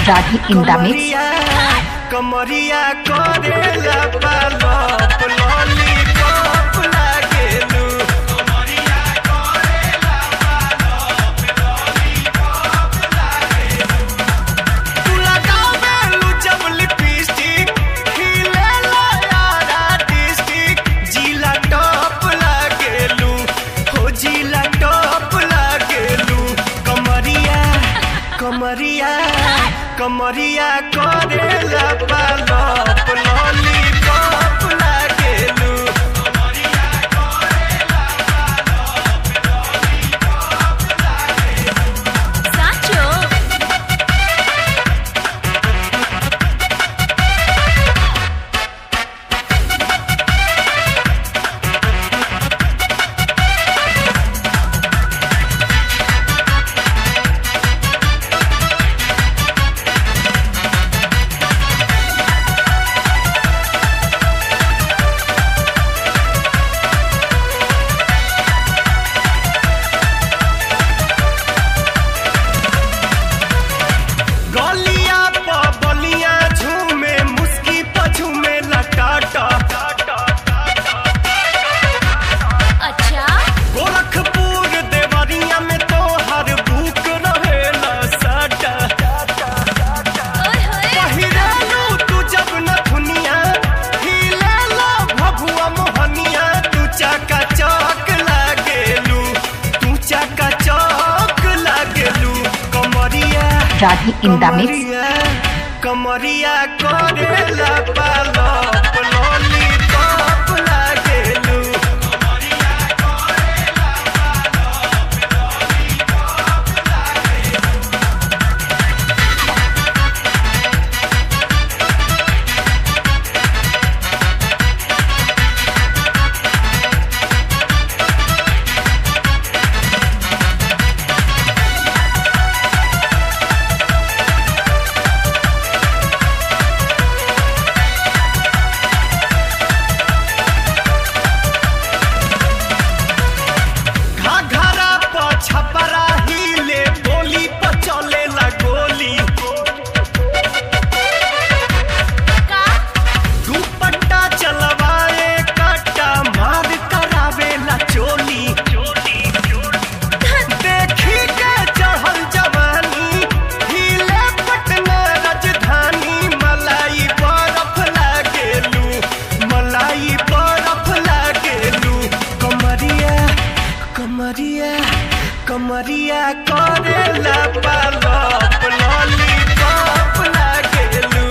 Rathi in the mix. कमरिया करेला पालप lollipop लागेलू तू लगावेलू जब लिपस्टिक खिलेला यारा डिस्टिक जिला टॉप लागेलू हो जिला टॉप लागेलू कमरिया कमरिया कमरिया करेला पालप लॉलीपॉप लागेलू સાચો गलिया प बलिया झूमे मुस्की प झूमे लटाटा અચ્છા गोरखपुर देवरिया में तो हर बुक रहेला साटा ઓય હોય पहिरालू तू जब न दुनिया हिलेला भभुआ मोहनिया तू चाका चौक लागेलू तू चाका चौक लागेलू कमरिया Rathi in the mix. कमरिया करेला पालप लॉलीपॉप लागेलू घाघरा प छपरा हिले बोली प चलेला गोली કા दुपट्टा चलवाए कट्टा मार करावेला चोली देखी के चढ़ल जवानी हिले पटना राजधानी मलाई बरफ लागेलू मलाई बरफ लागेलू कमरिया कमरिया कमरिया करेला पालप लॉलीपॉप लागेलू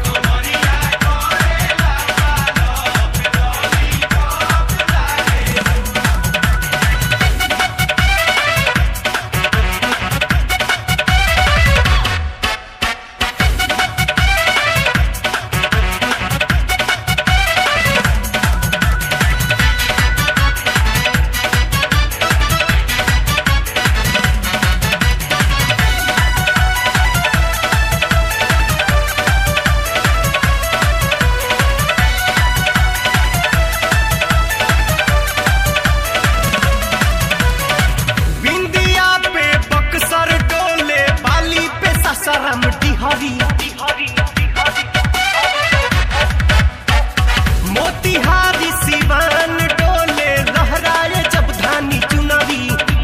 बिंदिया पे बक्सर डोले बाली पे ससरम डिहरी मोतिहारी सिवान डोले लहराए जब धानी चुनरी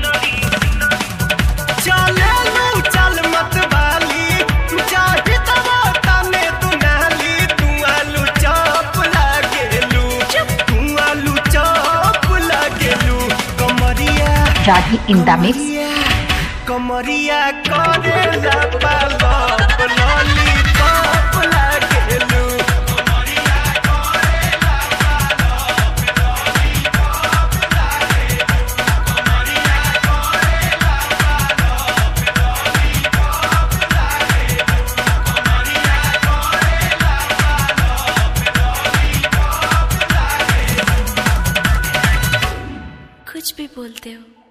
चले लू चल मत वाली चाहे तवा तने तू नाली तू आलू चौप लागेलू तू आलू चौप लागेलू कमरिया Rathi in the mix. कमरिया करेला पालप लॉलीपॉप लागेलू कुछ भी बोलते हो